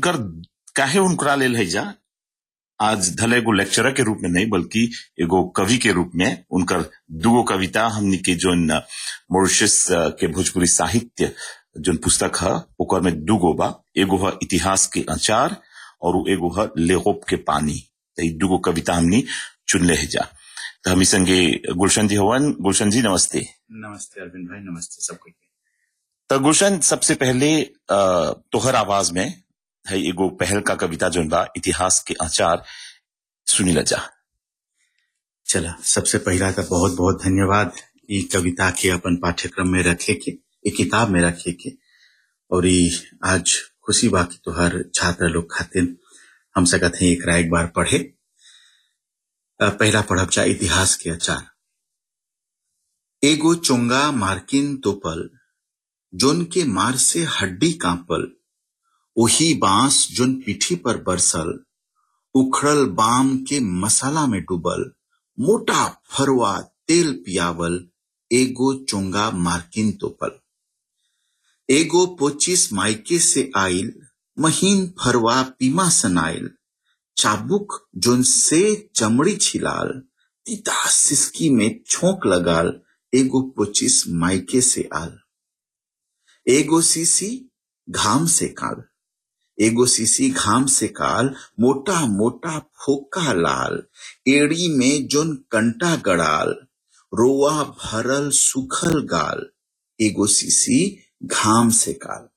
उनकर काहे उनकरा लेल है जा आज धले एगो लेक्चरर के रूप में नहीं बल्कि एगो कवि के रूप में उनकर दुगो कविता हमनी के जोन मॉरिशस के भोजपुरी साहित्य जोन पुस्तक है ओकर में दुगो बा एगो है इतिहास के अचार और उ एगो है लेगोप के पानी तो ई दुगो कविता हमनी चुनले है जा तो हमी संगे गुलशन जी हवन गुलशन जी नमस्ते नमस्ते अरविंद भाई नमस्ते सबको तो गुलशन सबसे पहले अ, तोहर आवाज में है एगो पहल का कविता जोन बा इतिहास के आचार सुनी जा चला सबसे पहला तो बहुत बहुत धन्यवाद ई कविता के अपन पाठ्यक्रम में रखे के ई किताब में रखे के और ई आज खुशी बा कि तोहर छात्र लोग खातिर हम सकत हैं एकरा एक बार पढ़े अ, पहला पढ़ब चाहे इतिहास के अचार एगो चोंगा मार्किन तोपल जोन के मार से हड्डी कांपल ओही बांस जोन पीठी पर बरसल उखड़ल बाम के मसाला में डूबल मोटा फरवा तेल पियावल एगो चोंगा मार्किन तोपल एगो पोचिस मायके से आइल महीन फरवा पीमा सनाइल चाबुक जोन से चमड़ी छिलाल तीता सिसकी में छोंक लगाल एगो पोचिस मायके से आल एगो सीसी घाम से काल एगो सीसी घाम से काल मोटा मोटा फोका लाल एड़ी में जोन कंटा गड़ाल रोआ भरल सुखल गाल एगो सीसी घाम से काल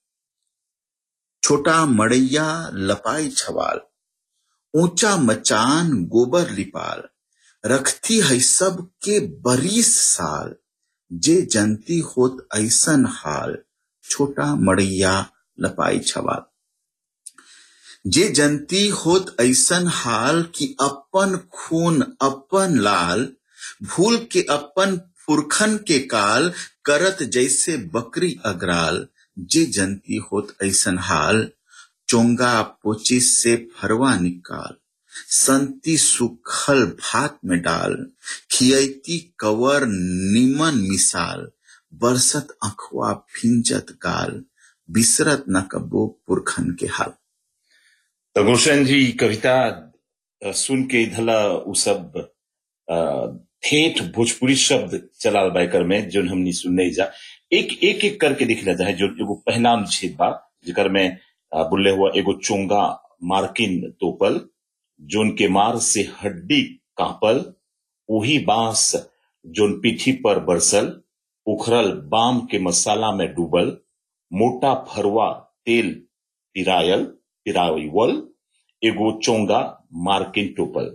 छोटा मड़ैया लपाई छवाल ऊंचा मचान गोबर लिपाल रखती है सब के बरीस साल जे जनती होत ऐसन हाल छोटा मड़ैया लपाई छवाल जे जनती होत ऐसन हाल कि अपन खून अपन लाल भूल के अपन पुरखन के काल करत जैसे बकरी अगराल जे जनती होत ऐसन हाल चोंगा पोचिस से फरवा निकाल संती सुखल भात में डाल खियती कवर निमन मिसाल बरसत अखवा फिंजत गाल बिसरत न कबो पुरखन के हाल तो गुलशन जी कविता अ, सुन के धला उ सब अ, ठेठ भोजपुरी शब्द चलाल बाइकर में जोन हमनी सुनने जा एक एक एक करके दिख जाता है जो एगो पहला अनुच्छेद बा जेकर में अ, बुल्ले हुआ एगो चोंगा मार्किन तोपल जोन के मार से हड्डी कांपल वही बांस जोन पीठी पर बरसल उखरल बाम के मसाला में डूबल मोटा फरवा तेल पिरायल पिरावल एगो चोंगा मार्किन टोपल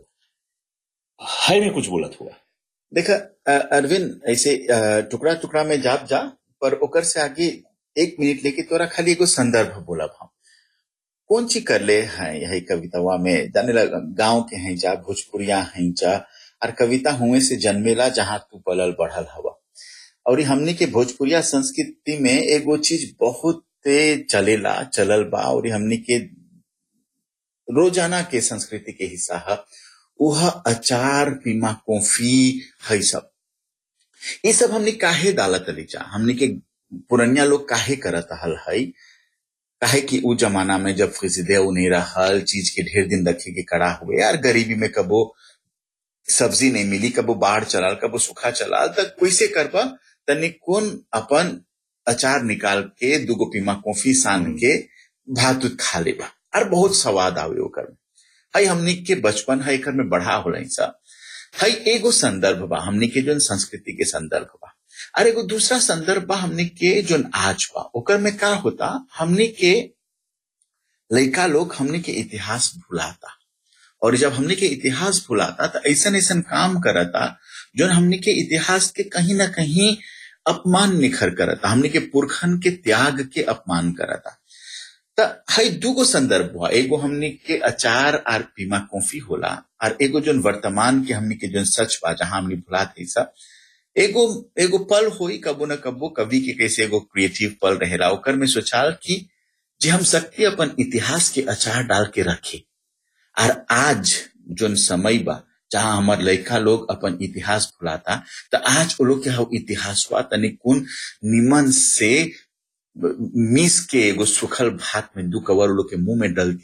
है में कुछ बोलत हुआ देखा अ, अरविंद ऐसे अ, टुकड़ा टुकड़ा में जाप जा पर ओकर से आगे एक मिनट लेके तोरा खाली एगो संदर्भ बोलब हम कौन ची कर ले हैं यही कवितावा में जाने लगा गांव के हैं जा भोजपुरिया हैं जा और कविता हुए से जन्मेला जहां तू पलल बढ़ल हवा और ई हमनी के भोजपुरिया संस्कृति में एगो चीज बहुत चलेला चलल बा और ई हमनी के रोजाना के संस्कृति के हिस्सा है वह अचार पीमा कॉफी है सब ये सब हमने काहे डालत लीचा हमने के पुरनिया लोग काहे करत हल है काहे कि उ जमाना में जब फिजदे नहीं रहल चीज के ढेर दिन रखे के कड़ा हुए यार गरीबी में कबो सब्जी नहीं मिली कबो बाढ़ चलाल कबो सूखा चलाल तक कैसे करबा तनी कौन अपन अचार निकाल के दुगो पीमा कॉफी सान के भात उत खा लेबा और बहुत स्वाद आवे ओकर में हई हमनी के बचपन है एकर में बढ़ा होला सा हई एगो संदर्भ बा हमनी के जोन संस्कृति के संदर्भ बा और एगो दूसरा संदर्भ बा हमनी के जोन आज बा ओकर में का होता हमनी के लइका लोग हमनी के इतिहास भुलाता और जब हमनी के इतिहास भुलाता तो ऐसा ऐसा काम करता जोन हमनी के इतिहास के कहीं ना कहीं अपमान निखर करता हमनी के पुरखन के त्याग के अपमान करता त हई दूगो संदर्भ हुआ एगो हमनी के अचार और पीमा कॉफी होला और एगो जोन वर्तमान के हमनी के जोन सच बा जहां हमनी भुलात है सब एगो एगो पल होई कबो न कबो कवि के कैसे एगो क्रिएटिव पल रहेला ओकर में सोचाल कि जे हम सकते अपन इतिहास के अचार डाल के रखे और आज जोन समय बा जहां हमार लड़का लोग अपन इतिहास भुलाता तो आज वो लोग के हव इतिहास बा तनी कुन निमन से मिस के एगो सुखल भात में दू कवर वो लोग के मुंह में डलती